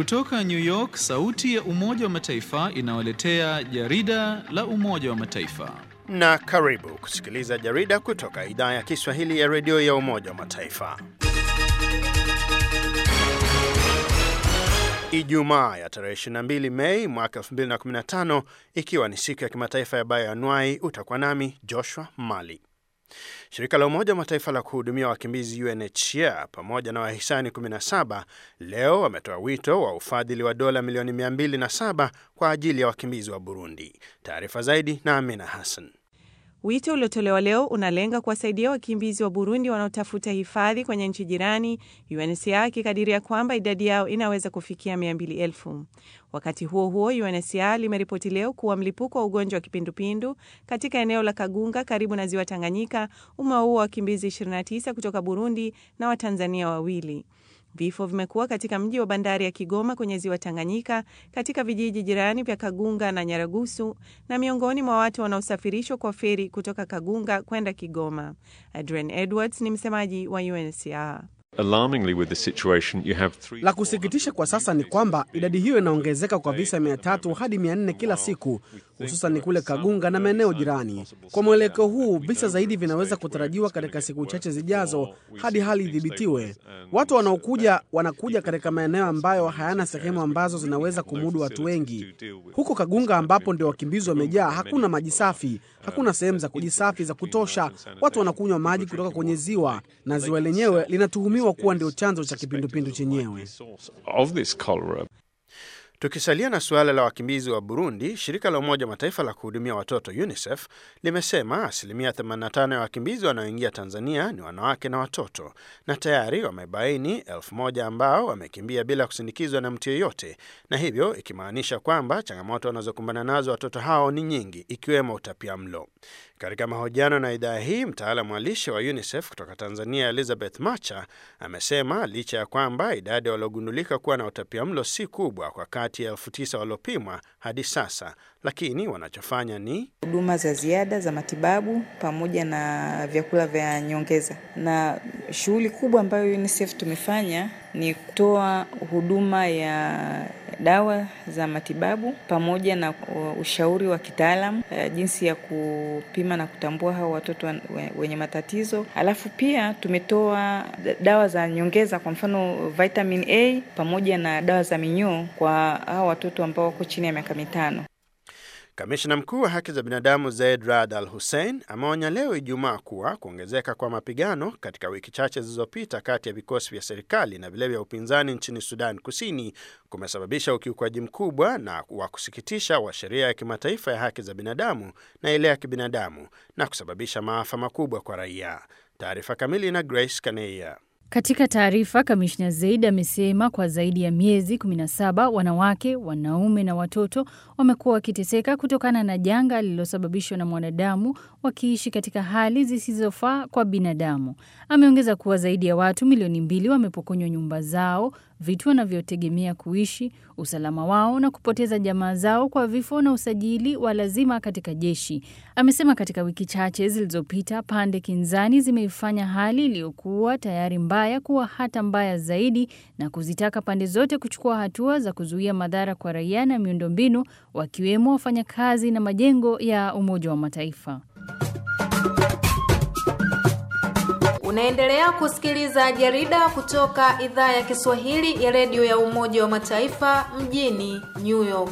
Kutoka New York, sauti ya Umoja wa Mataifa inawaletea jarida la Umoja wa Mataifa. Na karibu kusikiliza jarida kutoka idhaa ya Kiswahili ya redio ya Umoja wa Mataifa. Ijumaa ya tarehe 22 Mei mwaka 2015 ikiwa ni siku ya kimataifa ya bayoanuai, utakuwa nami Joshua Mali. Shirika la Umoja wa Mataifa la kuhudumia wakimbizi UNHCR pamoja na wahisani 17 leo wametoa wito wa ufadhili wa dola milioni 207 kwa ajili ya wakimbizi wa Burundi. Taarifa zaidi na Amina Hassan. Wito uliotolewa leo unalenga kuwasaidia wakimbizi wa Burundi wanaotafuta hifadhi kwenye nchi jirani, UNHCR ikikadiria kwamba idadi yao inaweza kufikia 200,000. Wakati huo huo, UNHCR limeripoti leo kuwa mlipuko wa ugonjwa wa kipindupindu katika eneo la Kagunga karibu na ziwa Tanganyika umewaua wakimbizi 29 kutoka Burundi na Watanzania wawili. Vifo vimekuwa katika mji wa bandari ya Kigoma kwenye ziwa Tanganyika, katika vijiji jirani vya Kagunga na Nyaragusu, na miongoni mwa watu wanaosafirishwa kwa feri kutoka Kagunga kwenda Kigoma. Adrian Edwards ni msemaji wa UNHCR. La kusikitisha kwa sasa ni kwamba idadi hiyo inaongezeka kwa visa 300 hadi 400 kila siku, hususan kule Kagunga na maeneo jirani. Kwa mwelekeo huu, visa zaidi vinaweza kutarajiwa katika siku chache zijazo hadi hali idhibitiwe. Watu wanaokuja wanakuja katika maeneo ambayo hayana sehemu ambazo zinaweza kumudu watu wengi. Huko Kagunga ambapo ndio wakimbizi wamejaa, hakuna maji safi, hakuna sehemu za kujisafi za kutosha. Watu wanakunywa maji kutoka kwenye ziwa na ziwa lenyewe linatuhumiwa kuwa ndio chanzo cha kipindupindu chenyewe. Tukisalia na suala la wakimbizi wa Burundi, shirika la Umoja wa Mataifa la kuhudumia watoto UNICEF limesema asilimia 85 ya wakimbizi wanaoingia Tanzania ni wanawake na watoto, na tayari wamebaini elfu moja ambao wamekimbia bila kusindikizwa na mtu yeyote, na hivyo ikimaanisha kwamba changamoto wanazokumbana nazo watoto hao ni nyingi, ikiwemo utapia mlo. Katika mahojiano na idhaa hii, mtaalamu wa lishe wa UNICEF kutoka Tanzania, Elizabeth Macha, amesema licha ya kwamba idadi waliogundulika kuwa na utapiamlo si kubwa kwa kati ya elfu tisa waliopimwa hadi sasa, lakini wanachofanya ni huduma za ziada za matibabu pamoja na vyakula vya nyongeza. Na shughuli kubwa ambayo UNICEF tumefanya ni kutoa huduma ya dawa za matibabu pamoja na ushauri wa kitaalamu jinsi ya kupima na kutambua hao watoto wenye matatizo. Alafu pia tumetoa dawa za nyongeza, kwa mfano vitamin A pamoja na dawa za minyoo kwa hao watoto ambao wako chini ya miaka mitano. Kamishna mkuu wa haki za binadamu Zaid Rad Al Hussein ameonya leo Ijumaa kuwa kuongezeka kwa mapigano katika wiki chache zilizopita kati ya vikosi vya serikali na vile vya upinzani nchini Sudan Kusini kumesababisha ukiukwaji mkubwa na wa kusikitisha wa sheria ya kimataifa ya haki za binadamu na ile ya kibinadamu na kusababisha maafa makubwa kwa raia. Taarifa kamili na Grace Kaneia. Katika taarifa, kamishna Zaid amesema kwa zaidi ya miezi 17 wanawake, wanaume na watoto wamekuwa wakiteseka kutokana na janga lililosababishwa na mwanadamu, wakiishi katika hali zisizofaa kwa binadamu. Ameongeza kuwa zaidi ya watu milioni mbili wamepokonywa nyumba zao, vitu wanavyotegemea kuishi, usalama wao na kupoteza jamaa zao kwa vifo na usajili wa lazima katika jeshi. Amesema katika wiki chache zilizopita, pande kinzani zimeifanya hali iliyokuwa tayari mbaya kuwa hata mbaya zaidi na kuzitaka pande zote kuchukua hatua za kuzuia madhara kwa raia na miundombinu, wakiwemo wafanyakazi na majengo ya Umoja wa Mataifa. Unaendelea kusikiliza jarida kutoka idhaa ya Kiswahili ya redio ya Umoja wa Mataifa mjini New York.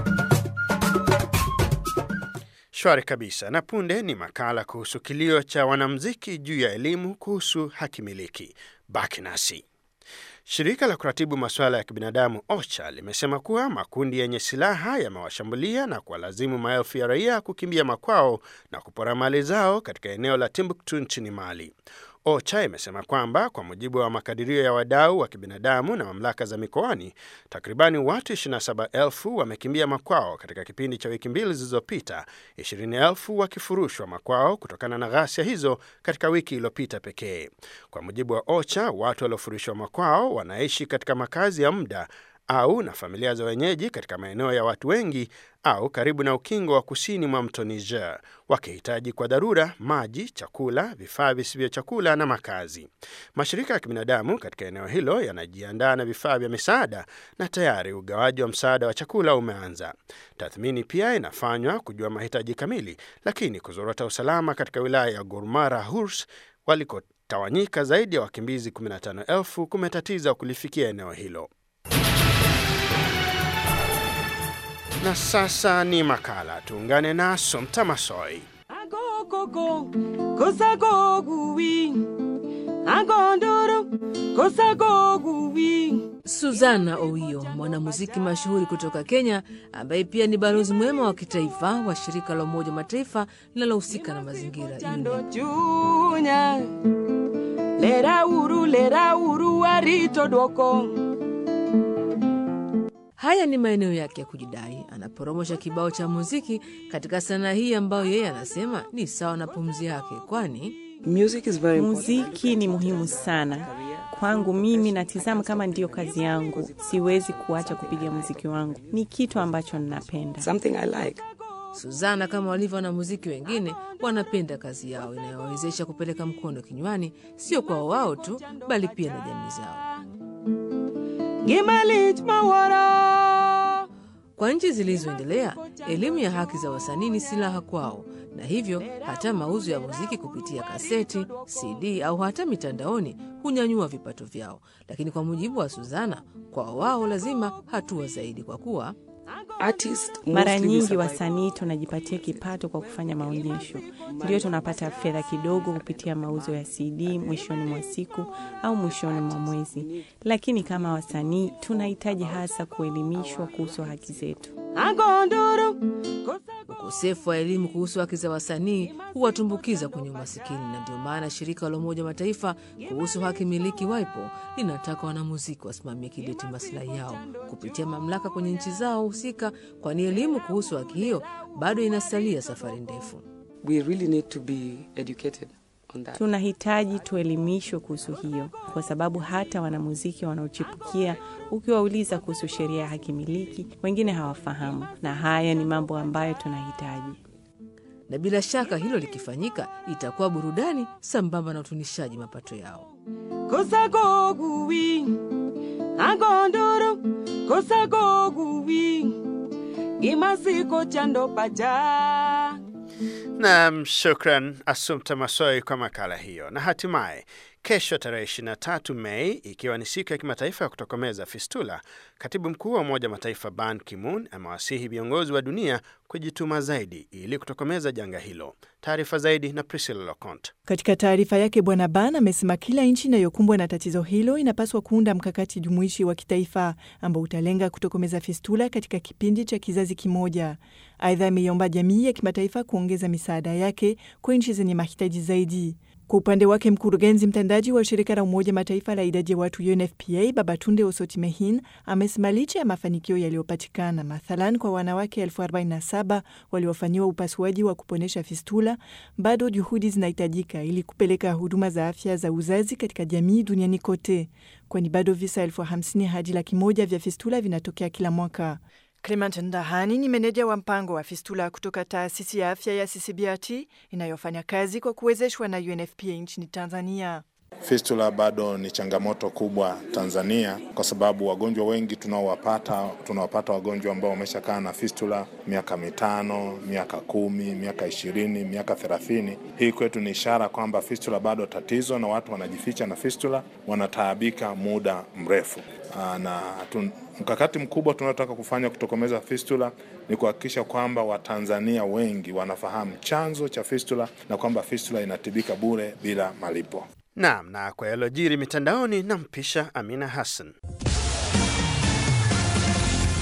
Shwari kabisa. Na punde ni makala kuhusu kilio cha wanamuziki juu ya elimu kuhusu haki miliki. Baki nasi. Shirika la kuratibu masuala ya kibinadamu OCHA limesema kuwa makundi yenye silaha yamewashambulia na kuwalazimu maelfu ya raia kukimbia makwao na kupora mali zao katika eneo la Timbuktu nchini Mali. OCHA imesema kwamba kwa mujibu wa makadirio ya wadau wa kibinadamu na mamlaka za mikoani, takribani watu 27,000 wamekimbia makwao katika kipindi cha wiki mbili zilizopita, 20,000 wakifurushwa makwao kutokana na ghasia hizo katika wiki iliyopita pekee. Kwa mujibu wa OCHA, watu waliofurushwa makwao wanaishi katika makazi ya muda au na familia za wenyeji katika maeneo ya watu wengi au karibu na ukingo wa kusini mwa mto Niger, wakihitaji kwa dharura maji, chakula, vifaa visivyo chakula na makazi. Mashirika ya kibinadamu katika eneo hilo yanajiandaa na vifaa vya misaada na tayari ugawaji wa msaada wa chakula umeanza. Tathmini pia inafanywa kujua mahitaji kamili, lakini kuzorota usalama katika wilaya ya Gormara Hurs walikotawanyika zaidi ya wakimbizi 15,000 kumetatiza kulifikia eneo hilo. Na sasa ni makala, tuungane na Somta Masoi. Agokoko, kosagoguwi. Agondoro, kosagoguwi. Suzana Owio, mwanamuziki mashuhuri kutoka Kenya, ambaye pia ni balozi mwema wa kitaifa wa shirika la Umoja wa Mataifa linalohusika na mazingira Chando UNEP. chunya. Lera uru, lera uru, warito dwoko. Haya ni maeneo yake ya kujidai anaporomosha kibao cha muziki katika sanaa hii ambayo yeye anasema ni sawa na pumzi yake, kwani Muziki ni muhimu sana kwangu. Mimi natizama kama ndiyo kazi yangu, siwezi kuacha kupiga muziki wangu. Ni kitu ambacho ninapenda. Suzana kama walivyo wanamuziki wengine wanapenda kazi yao inayowawezesha kupeleka mkono kinywani, sio kwa wao tu, bali pia na jamii zao. Gimalit mawara. Kwa nchi zilizoendelea, elimu ya haki za wasanii ni silaha kwao, na hivyo hata mauzo ya muziki kupitia kaseti, CD au hata mitandaoni hunyanyua vipato vyao. Lakini kwa mujibu wa Suzana, kwa wao lazima hatua zaidi, kwa kuwa Mara nyingi wasanii tunajipatia kipato kwa kufanya maonyesho, ndio tunapata fedha kidogo kupitia mauzo ya CD mwishoni mwa siku au mwishoni mwa mwezi. Lakini kama wasanii tunahitaji hasa kuelimishwa kuhusu haki zetu. Agondoro, ukosefu wa elimu kuhusu haki za wasanii huwatumbukiza kwenye umasikini, na ndio maana shirika la Umoja wa Mataifa kuhusu haki miliki WIPO linataka wanamuziki wasimamie kidete maslahi yao kupitia mamlaka kwenye nchi zao husika, kwani elimu kuhusu haki hiyo bado inasalia safari ndefu. we really need to be educated on that. Tunahitaji tuelimishwe kuhusu hiyo, kwa sababu hata wanamuziki wanaochipukia, ukiwauliza kuhusu sheria ya haki miliki, wengine hawafahamu, na haya ni mambo ambayo tunahitaji. Na bila shaka hilo likifanyika, itakuwa burudani sambamba na utunishaji mapato yao. kosagoguwi. Agondoro, kosagoguwi. Gimasiko chando pacha. Nam, shukran Asumta Masoi kwa makala hiyo. Na hatimaye kesho tarehe 23 Mei, ikiwa ni siku ya kimataifa ya kutokomeza fistula, katibu mkuu wa Umoja wa Mataifa Ban Ki-moon amewasihi viongozi wa dunia kujituma zaidi ili kutokomeza janga hilo. Taarifa zaidi na Priscilla Locont. Katika taarifa yake, Bwana Ban amesema kila nchi inayokumbwa na tatizo hilo inapaswa kuunda mkakati jumuishi wa kitaifa ambao utalenga kutokomeza fistula katika kipindi cha kizazi kimoja. Aidha, ameiomba jamii ya kimataifa kuongeza misaada yake kwa nchi zenye mahitaji zaidi. Kwa upande wake mkurugenzi mtendaji wa shirika la Umoja Mataifa la idadi ya watu UNFPA Babatunde Osoti-Mehin amesema licha ya mafanikio yaliyopatikana, mathalan kwa wanawake elfu 47 waliofanyiwa upasuaji wa kuponesha fistula, bado juhudi zinahitajika ili kupeleka huduma za afya za uzazi katika jamii duniani kote, kwani bado visa elfu hamsini hadi laki moja vya fistula vinatokea kila mwaka. Clement Ndahani ni meneja wa mpango wa fistula kutoka taasisi ya afya ya CCBRT inayofanya kazi kwa kuwezeshwa na UNFPA nchini Tanzania. Fistula bado ni changamoto kubwa Tanzania kwa sababu wagonjwa wengi tunaowapata tunawapata wagonjwa ambao wameshakaa na fistula miaka mitano, miaka kumi, miaka ishirini, miaka thelathini. Hii kwetu ni ishara kwamba fistula bado tatizo na watu wanajificha na fistula, wanataabika muda mrefu. Aa, na tun, mkakati mkubwa tunaotaka kufanya kutokomeza fistula ni kuhakikisha kwamba Watanzania wengi wanafahamu chanzo cha fistula na kwamba fistula inatibika bure bila malipo. Naam, na kwa yalojiri mitandaoni, nampisha Amina Hassan.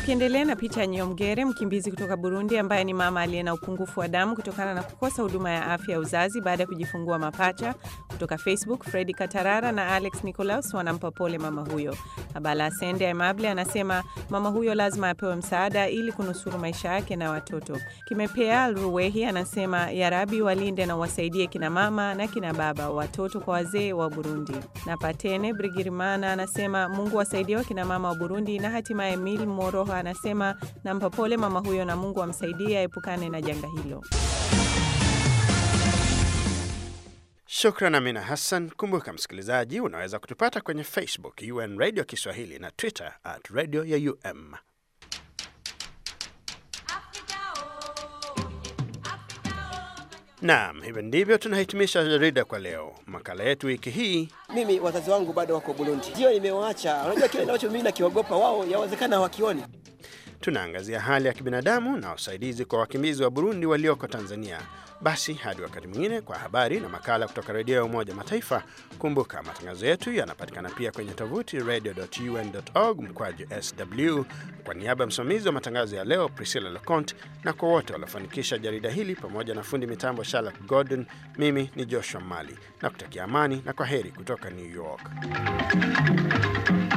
Tukiendelea na picha ya Nyomgere, mkimbizi kutoka Burundi ambaye ni mama aliye na upungufu wa damu kutokana na kukosa huduma ya afya ya uzazi baada ya kujifungua mapacha. Kutoka Facebook, Fredi Katarara na Alex Nicolaus wanampa pole mama huyo. Abala Asende Emable anasema mama huyo lazima apewe msaada ili kunusuru maisha yake na watoto. Kimepea Ruwehi anasema yarabi walinde na wasaidie kina mama na kina baba, watoto kwa wazee wa Burundi. Na Patene Brigirimana anasema Mungu wasaidie wakina mama wa Burundi na hatimaye Emil Moroha anasema nampa pole mama huyo na Mungu amsaidie aepukane na janga hilo. Shukran Amina Hassan. Kumbuka msikilizaji, unaweza kutupata kwenye Facebook UN Radio Kiswahili na Twitter at Radio ya UM. Naam, hivyo ndivyo tunahitimisha jarida kwa leo. Makala yetu wiki hii Mimi wazazi wangu bado wako Burundi, ndio nimewaacha. Unajua kile ambacho mimi nakiogopa, wao yawezekana hawakioni. tunaangazia hali ya kibinadamu na usaidizi kwa wakimbizi wa Burundi walioko Tanzania. Basi hadi wakati mwingine kwa habari na makala kutoka redio ya Umoja Mataifa. Kumbuka matangazo yetu yanapatikana pia kwenye tovuti radio.un.org mkwaju sw. Kwa niaba ya msimamizi wa matangazo ya leo Priscilla Leconte na kwa wote waliofanikisha jarida hili pamoja na fundi mitambo Charlotte Gordon, mimi ni Joshua Mali na kutakia amani na kwa heri kutoka New York.